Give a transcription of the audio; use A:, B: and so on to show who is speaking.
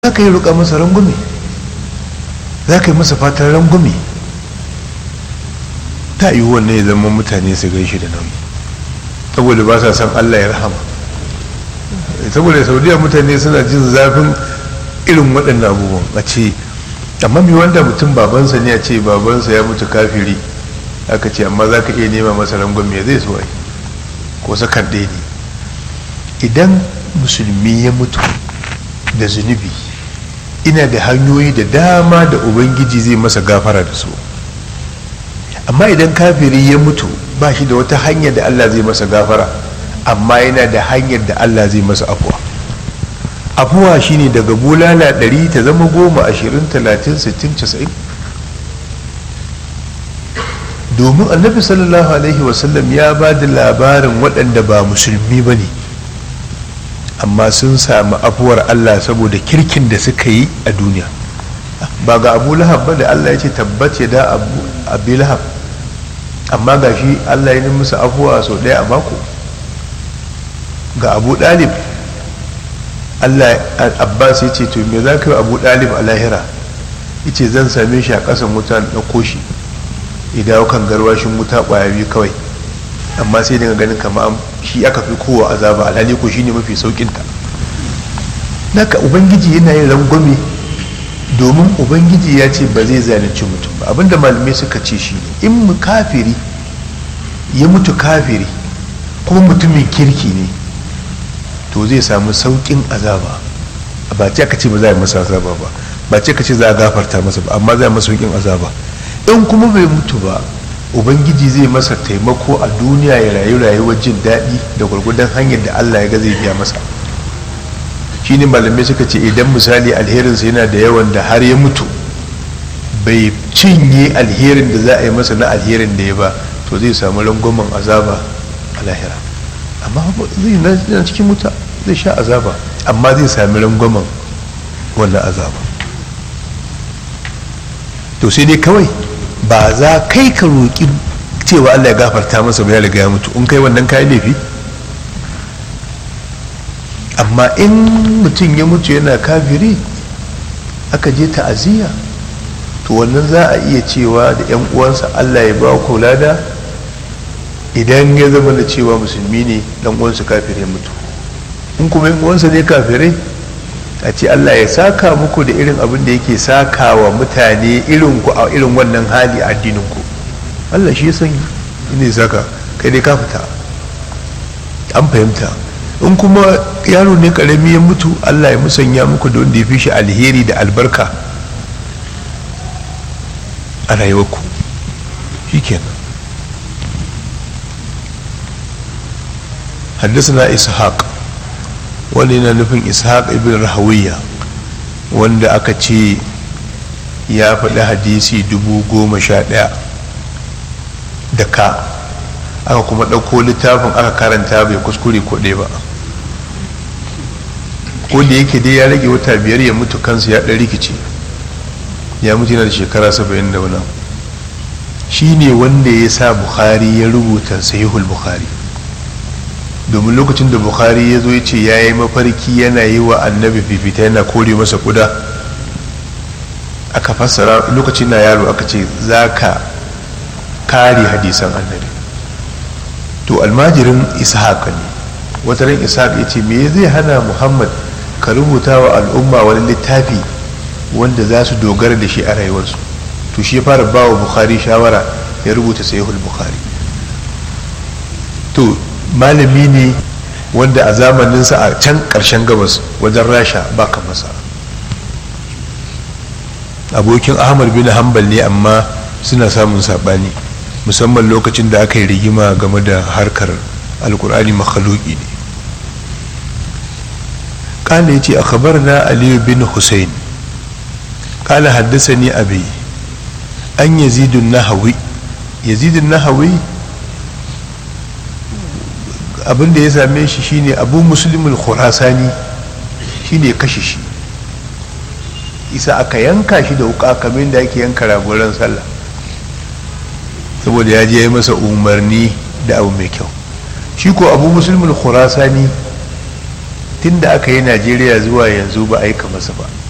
A: za ka yi roƙa masa rangume za ka yi masa fatan rangume ta yi wannan ya zama mutane su gan shi da nauyi saboda ba sa san allah ya rahama saboda saudiya mutane suna jin zafin irin waɗannan abubuwan a ce amma mai wanda mutum babansa ne a ce babansa ya mutu kafiri aka ce amma za ka iya nema masa rangume zai so ai ko sakan ɗaya ne idan musulmi ya mutu da zunubi ina da hanyoyi da dama da ubangiji zai masa gafara da su amma idan kafiri ya mutu ba shi da wata hanyar da allah zai masa gafara amma yana da hanyar da allah zai masa afuwa afuwa shine daga bulala ɗari ta zama goma ashirin talatin sittin casa'in domin annabi sallallahu alaihi wasallam ya ba da labarin waɗanda ba musulmi ba ne amma sun sami afuwar Allah saboda kirkin da suka yi a duniya ba ga abu lahab ba da Allah ya ce tabbace da abu lahab amma ga shi Allah ya musu afuwa sau ɗaya a mako ga abu ɗalib Allah abbas ya ce to me za ka yi abu ɗalib a lahira ya ce zan same shi a ƙasan wuta na ɗauko shi idan kan garwashin wuta ƙwaya biyu kawai amma sai daga ganin kama shi aka fi kowa azaba alhali ko shine mafi saukinta naka ubangiji yana yin rangwame domin ubangiji ya ce ba zai zalunci mutum ba abinda malamai suka ce shi ne in mu kafiri ya mutu kafiri kuma mutumin kirki ne to zai samu saukin azaba ba ce aka ce ba za a yi masa azaba ba ba ce ka ce za a gafarta masa ba amma za a yi masa saukin azaba in kuma bai mutu ba ubangiji zai masa taimako a duniya ya rayu rayuwar jin daɗi da gwargwadon hanyar da allah ya ga zai biya masa shi ne malamai suka ce idan misali alherinsa yana da yawan da har ya mutu bai cinye alherin da za a yi masa na alherin da ya ba to zai samu rangwamen azaba a lahira amma zai na cikin wuta zai sha azaba amma zai sami rangwamen wannan azaba to sai dai kawai ba za kai ka roƙi cewa Allah ya gafarta masa ba ya riga ya mutu in kai wannan kayan laifi amma in mutum ya mutu yana kafiri aka je ta'aziyya to wannan za a iya cewa da 'yan uwansa Allah ya ba ku lada idan ya zama da cewa musulmi ne dan uwansa kafir ya mutu in kuma 'yan uwansa ne kafirai a ce Allah ya saka muku da irin abin da yake saka wa mutane irin ku a irin wannan hali a addinin ku Allah shi san ne saka kai dai ka fita an fahimta in kuma yaro ne karami ya mutu Allah ya musanya muku da wanda ya fi shi alheri da albarka a rayuwarku shikenan حدثنا إسحاق wani na nufin ishaq ibn rahawiyya wanda aka ce ya faɗi hadisi dubu goma sha ɗaya da ka aka kuma ɗauko littafin aka karanta bai kuskure ko ɗaya ba ko da yake dai ya rage wata biyar ya mutu kansa ya ɗan rikici ya mutu yana da shekara saba'in da wani shi ne wanda ya sa bukhari ya rubuta sahihul bukhari domin lokacin da bukhari ya zo ya ce ya yi mafarki yana yi wa annabi fifita yana kore masa kuda aka fassara lokacin na yaro aka ce za ka kare hadisan annabi to almajirin ishaq ne wata ran ishaq ya ce me zai hana muhammad ka rubuta wa al'umma wani littafi wanda za su dogara da shi a rayuwarsu to shi ya fara ba wa bukhari shawara ya rubuta sahihul bukhari to malami ne wanda a zamaninsa a can ƙarshen gabas wajen rasha ba masa abokin ahmad bin hanbal ne amma suna samun saɓani musamman lokacin da aka yi rigima game da harkar alkur'ani makhaluki ne kala ya ce a kabar na aliyu bin hussein kala haddasa ni abi an yazidun nahawi yazidun nahawi abin da ya same shi shine abu musulmin khurasani shine kashe shi isa aka yanka shi da wuka kamar da ake yanka ragoran sallah saboda ya je ya masa umarni da abu mai kyau shi ko abu musulmin khurasani tun da aka yi najeriya zuwa yanzu ba aika masa ba